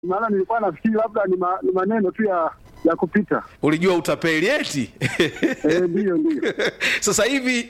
maana nilikuwa nafikiri labda ni, ma, ni maneno tu ya ya kupita. ulijua utapeli eti Eh, Ndiyo, ndiyo. sasa hivi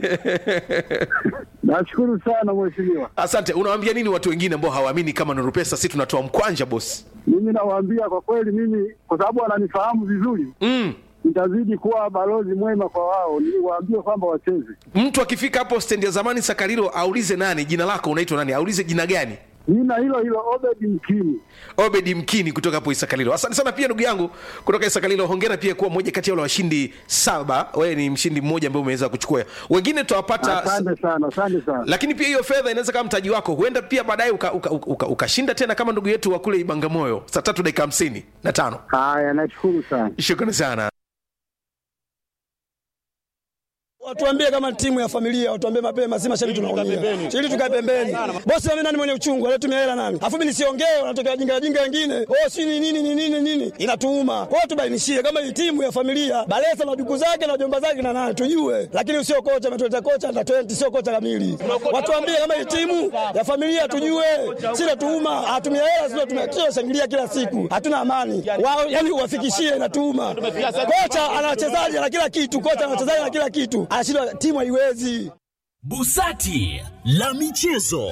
Nashukuru sana mheshimiwa. asante unawaambia nini watu wengine ambao hawaamini kama nuru pesa si tunatoa mkwanja bosi Mimi nawaambia kwa kweli, mimi kwa sababu wananifahamu vizuri, mm. nitazidi kuwa balozi mwema kwa wao, niwaambie kwamba wacheze. mtu akifika hapo stendi ya zamani sakarilo aulize nani jina lako unaitwa nani aulize jina gani Nina hilo hilo Obedi Mkini. obedi mkini kutoka hapo isakalilo asante sana pia ndugu yangu kutoka isakalilo hongera pia kuwa mmoja kati ya wale washindi saba wewe ni mshindi mmoja ambaye umeweza kuchukua wengine tutawapata Asante sana, asante sana. lakini pia hiyo fedha inaweza kama mtaji wako huenda pia baadaye ukashinda uka, uka, uka, ukashinda tena kama ndugu yetu wa kule ibangamoyo saa tatu dakika hamsini na tano Haya, nashukuru sana. shukrani sana Watuambie kama timu ya familia, watuambie mapema, si mashabiki tunaumia. Ili tukae pembeni. Bosi na mimi nani mwenye uchungu, alitumia hela nani? Alafu mimi nisiongee, wanatokea wajinga wajinga wengine. Oh, si ni nini ni nini nini? Inatuuma. Kwa hiyo tubainishie kama hii timu ya familia, Balesa na duku zake na jomba zake na nani tujue. Lakini usio kocha ametuleta kocha na 20 sio kocha kamili. Watuambie kama hii timu ya familia tujue. Si natuuma, hatumia hela sio tumia shangilia kila siku. Hatuna amani. Wao yani uwafikishie inatuuma. Kocha ana wachezaji na kila kitu, kocha ana wachezaji na kila kitu. Anashindwa timu haiwezi. Busati la michezo.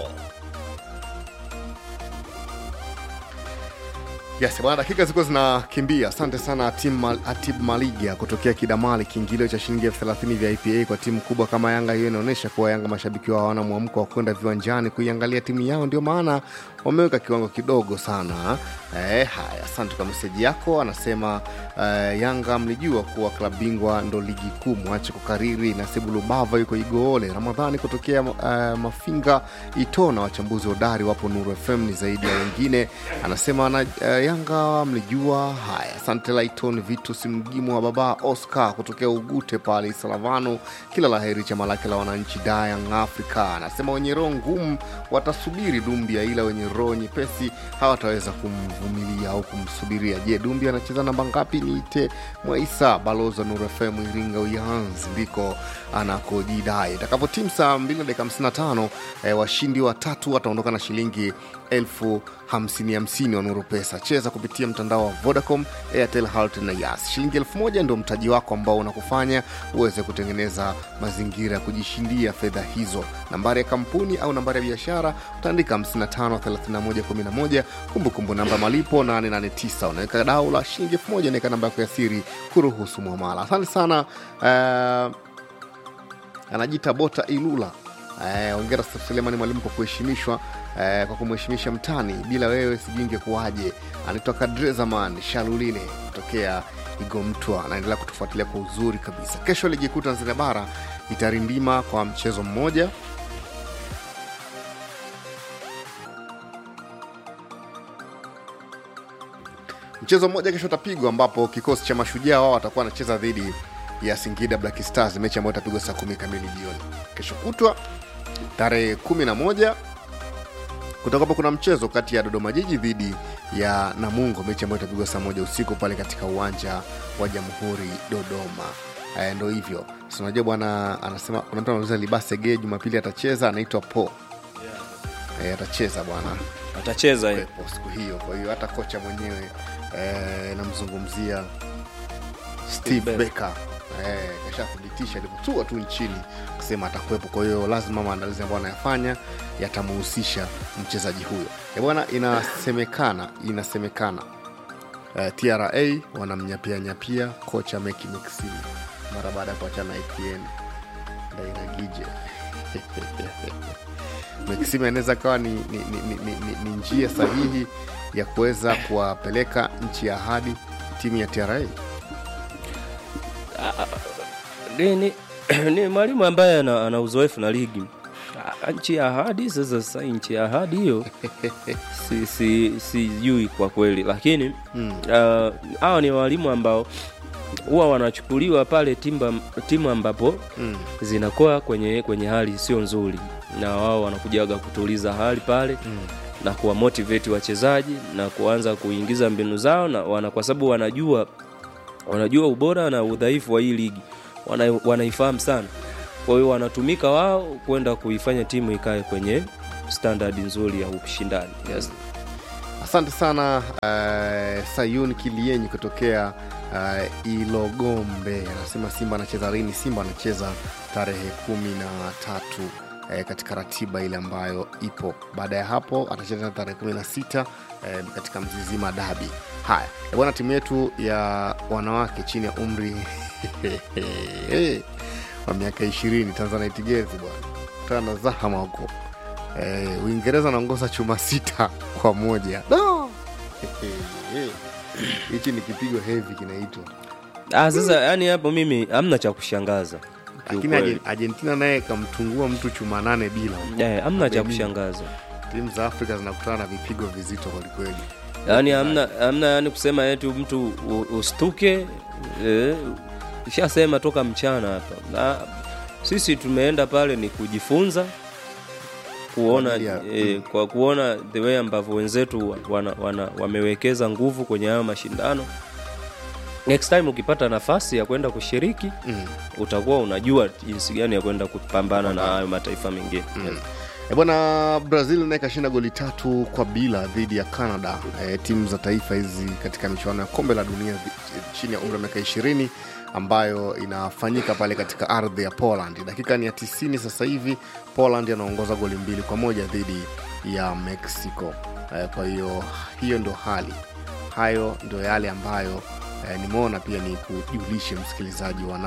Yes, bwana, dakika zilikuwa zinakimbia. Asante sana Atim Mal, Atib Maliga kutokea Kidamali. Kiingilio cha shilingi elfu thelathini vya IPA kwa timu kubwa kama Yanga, hiyo inaonyesha kuwa Yanga mashabiki wao hawana mwamko wa kwenda viwanjani kuiangalia timu yao, ndio maana wameweka kiwango kidogo sana. Eh, haya, asante kwa meseji yako. Anasema eh, Yanga mlijua kuwa klabu bingwa ndo ligi kuu, mwache kukariri. Nasibu Lubava yuko Igoole. Ramadhani kutokea eh, Mafinga Itona, wachambuzi hodari wapo Nuru FM ni zaidi ya wengine. Anasema na, eh, Yanga mlijua. Haya, asante Laiton Vitus Mgimu wa baba Oscar kutokea Ugute pale Isalavano. Kila laheri chama lake la wananchi da Young Africa. Anasema wenye roho ngumu watasubiri Dumbia, ila wenye roho nyepesi hawataweza kumvumilia au kumsubiria. Je, Dumbia anacheza namba ngapi? Niite Mwaisa balozi wa Nuru FM Iringa Uyanzi ndiko anakojidai. Itakapotimu saa 2 na dakika 55 eh, washindi watatu wataondoka na shilingi elfu hamsini hamsini wa Nuru Pesa. Cheza kupitia mtandao wa Vodacom, Airtel, Halotel na Yas. Shilingi elfu moja ndio mtaji wako ambao unakufanya uweze kutengeneza mazingira ya kujishindia fedha hizo. Nambari ya kampuni au nambari ya biashara utaandika 553111, kumbukumbu namba malipo 889. Unaweka dau la shilingi elfu moja naweka namba yako ya siri kuruhusu mwamala. Asante sana uh, anajiita Bota Ilula. Eh, ongera Selemani Mwalimu kwa kuheshimishwa eh, kwa kumheshimisha mtani. Bila wewe sijui ingekuwaje. Anaitwa Kadrezaman Shalulile kutokea Igomtwa, anaendelea kutufuatilia kwa uzuri kabisa. Kesho ligi kuu Tanzania bara itarindima kwa mchezo mmoja mchezo mmoja kesho utapigwa ambapo kikosi cha mashujaa wao watakuwa wanacheza dhidi ya singida black stars mechi ambayo itapigwa saa kumi kamili jioni kesho kutwa tarehe kumi na moja kutakuwapo kuna mchezo kati ya dodoma jiji dhidi ya namungo mechi ambayo itapigwa saa moja usiku pale katika uwanja wa jamhuri dodoma Eh, ndo hivyo Si unajua bwana anasema kuna mtu anauliza libasege jumapili atacheza anaitwa po Eh, atacheza bwana atacheza yeye. kuwepo siku hiyo kwa hiyo hata kocha mwenyewe eh, namzungumzia steve Becker. becker eh, kashathibitisha alivyotua tu nchini kusema atakuwepo kwa hiyo lazima maandalizi ambayo anayafanya yatamuhusisha mchezaji huyo Eh, bwana inasemekana inasemekana eh, tra wanamnyapia nyapia kocha meki mexini mara baada ya kuachana na atn ndairagije Maxime anaweza kawa ni, ni, ni, ni, ni, ni, ni njia sahihi ya kuweza kuwapeleka nchi ya ahadi timu ya TRA. ni, ni, ni mwalimu ambaye ana, ana uzoefu na ligi Ah, nchi ya ahadi sasa sasa nchi ya ahadi hiyo si, si, sijui kwa kweli lakini Mm. ah, hawa ni walimu ambao huwa wanachukuliwa pale timba, timu ambapo Mm. zinakuwa kwenye kwenye hali sio nzuri na wao wanakujaga kutuliza hali pale Mm. na kuwamotivate wachezaji na kuanza kuingiza mbinu zao na wana, kwa sababu wanajua wanajua ubora na udhaifu wa hii ligi wana, wanaifahamu sana kwa hiyo wanatumika wao kwenda kuifanya timu ikae kwenye standard nzuri ya ushindani yes. asante sana uh, sayun kilienyi kutokea uh, ilogombe anasema simba anacheza lini simba anacheza tarehe kumi na tatu eh, katika ratiba ile ambayo ipo baada ya hapo atacheza tarehe kumi na sita eh, katika mzizima dabi haya eh, bwana timu yetu ya wanawake chini ya umri wa miaka ishirini tanzania tigezi bwana tana zahama huko eh, uingereza anaongoza chuma sita kwa moja No! hichi ni kipigo hevi kinaitwa ah, sasa yani hapo mimi hamna cha kushangaza lakini kiukweli. Argen- argentina naye kamtungua mtu chuma nane bila Eh, hamna cha Benin. kushangaza timu za afrika zinakutana na vipigo vizito kwelikweli yaani hamna hamna yani kusema eti mtu u- ustuke eh, ishasema toka mchana hapa na sisi tumeenda pale ni kujifunza kuona Kwa ajili ya- eh, kwa kuona the way ambavyo wenzetu wana, wana, wamewekeza nguvu kwenye hayo mashindano next time ukipata nafasi ya kwenda kushiriki mm. utakuwa unajua jinsi gani ya kwenda kupambana na hayo mataifa mengine Mm. E bwana brazil naye kashinda goli tatu kwa bila dhidi ya canada e, timu za taifa hizi katika michuano ya kombe la dunia dhi- chini ya umri wa miaka ishirini ambayo inafanyika pale katika ardhi ya poland dakika ni ya 90 sasa hivi poland anaongoza goli mbili kwa moja dhidi ya mexico e, kwa hiyo hiyo ndio hali hayo ndio yale ambayo eh, nimeona pia ni kujulishe msikilizaji wa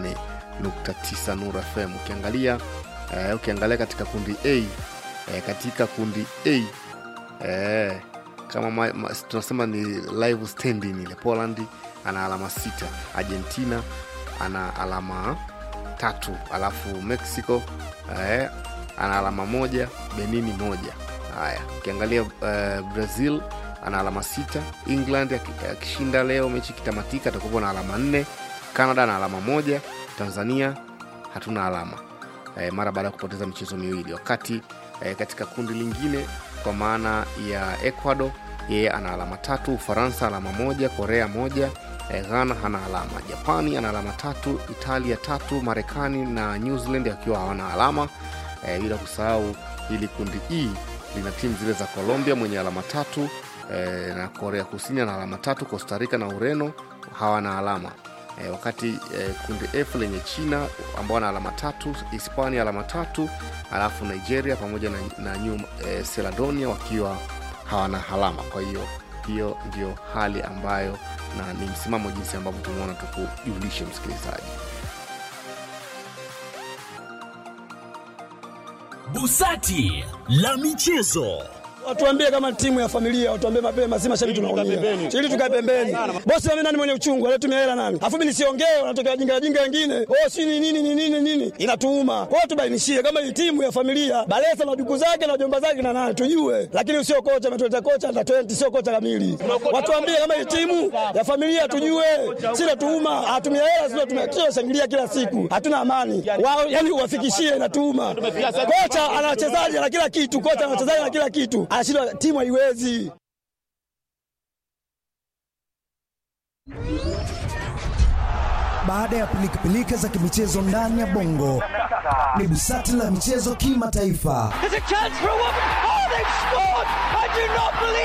88.9 Nura FM ukiangalia eh, ukiangalia katika kundi A eh, katika kundi A eh, kama ma, ma, tunasema ni live standing ile Poland ana alama sita Argentina ana alama tatu alafu Mexico eh, ana alama moja Benini moja haya ukiangalia eh, Brazil ana alama sita England aki- akishinda leo mechi ikitamatika atakuwa na alama nne Canada ana alama moja Tanzania hatuna alama eh, mara baada ya kupoteza michezo miwili wakati eh, katika kundi lingine kwa maana ya ecuador yeye ana alama tatu ufaransa alama moja korea moja eh, ghana hana alama japani ana alama tatu italia tatu marekani na new zealand akiwa hawana alama eh, bila kusahau hili kundi e lina timu zile za colombia mwenye alama tatu eh, na korea kusini ana alama tatu costa rica na ureno hawana alama e, wakati e, kundi f lenye china ambao ana alama tatu hispania alama tatu alafu nigeria pamoja na, na new e, seladonia wakiwa hawana alama kwa hiyo hiyo ndio hali ambayo na ni msimamo jinsi ambavyo tumeona tukujulishe msikilizaji Busati la michezo. Watuambie kama timu ya familia, watuambie mapema, si mashabiki tunaumia. Ili tukae pembeni. Bosi mimi nani mwenye uchungu, alitumia hela nani? Afu mimi nisiongee, wanatokea wajinga wajinga wengine. Oh, si ni nini ni nini nini? Inatuuma. Kwa hiyo tubainishie kama hii timu ya familia, Balesa na duku zake na jomba zake na nani tujue. Lakini sio kocha ametuleta kocha na 20 sio kocha kamili. Watuambie kama hii timu ya familia tujue. Si natuuma, hatumia hela sio tumia kila shangilia kila siku. Hatuna amani. Wao yani uwafikishie inatuuma. Kocha ana wachezaji na kila kitu, kocha ana wachezaji na kila kitu. Anashindwa timu haiwezi. Baada ya pilikapilika za kimichezo ndani ya bongo, ni busati la michezo kimataifa. There's a chance for a woman. Oh, they've scored! I do not believe